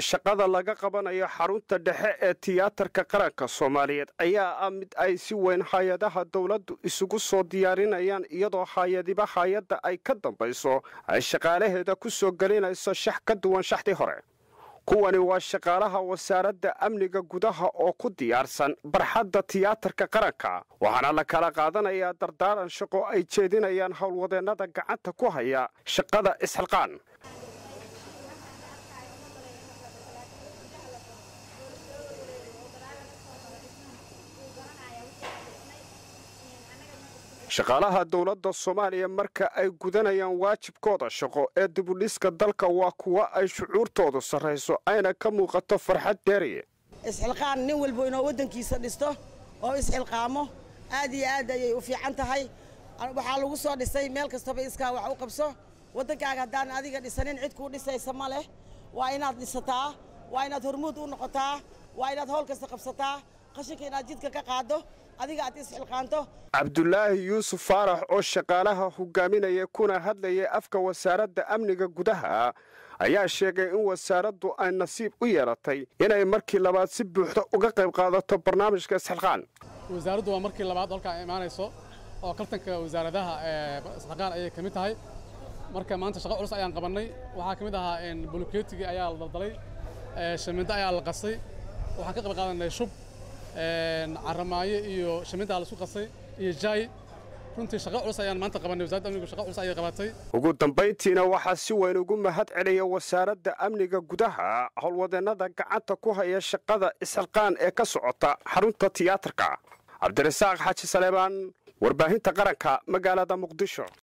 shaqada laga qabanayo xarunta dhexe ee tiyaatarka qaranka soomaaliyeed ayaa ah mid ay si weyn hay-adaha dowladdu isugu soo diyaarinayaan iyadoo hay-adiba hay-adda ay ka dambayso ay shaqaalaheeda ku soo gelinayso shax ka duwan shaxdii hore kuwani waa shaqaalaha wasaaradda amniga gudaha oo ku diyaarsan barxadda tiyaatarka qaranka waxaana la kala qaadanayaa dardaaran shaqo ay jeedinayaan howlwadeennada gacanta ku haya shaqada isxilqaan shaqaalaha dowladda soomaaliya marka ay gudanayaan waajibkooda shaqo ee dibudhiska dalka waa kuwa ay shucuurtoodu sarrayso ayna ka muuqato farxad deeriye isxilqaan nin walba inoo waddankiisa dhisto oo isxilqaamo aad iyo aad ayay u fiican tahay waxaa lagu soo dhisay meel kastaba iskaa wax u qabso waddankaaga haddaan adiga dhisanin cid kuu dhisaysa ma leh waa inaad dhisataa waa inaad hormuud u noqotaa waa inaad howl kasta qabsataa qashinka inaad jidka ka qaaddo adiga aad isxilqaanto cabdulaahi yuusuf faarax oo shaqaalaha hogaaminaya kuna hadlayay afka wasaaradda amniga gudaha ayaa sheegay in wasaaraddu ay nasiib u yeelatay inay markii labaad si buuxda uga qayb qaadato barnaamijka isxilqaan wasaaraddu waa markii labaad halkaa imaanayso oo tartanka wasaaradaha ee isxilqaan ayay ka mid tahay marka maanta shaqo culus ayaan qabannay waxaa ka mid ahaa bulukeetigii ayaa la daldalay shamindo ayaa la qasay waxaan ka qayb qaadanay shub caramaayo iyo shamintaa la isku qasay iyo jaay runtii shaqo culus ayaan maanta qabannay wasaaradda amnigu shaqo culus ayay qabatay ugu dambayntiina waxaa si weyn ugu mahad celiya wasaaradda amniga gudaha howlwadeennada gacanta ku haya shaqada isxilqaan ee ka socota xarunta tiyaatarka cabdirasaaq xaaji saleebaan warbaahinta qaranka magaalada muqdisho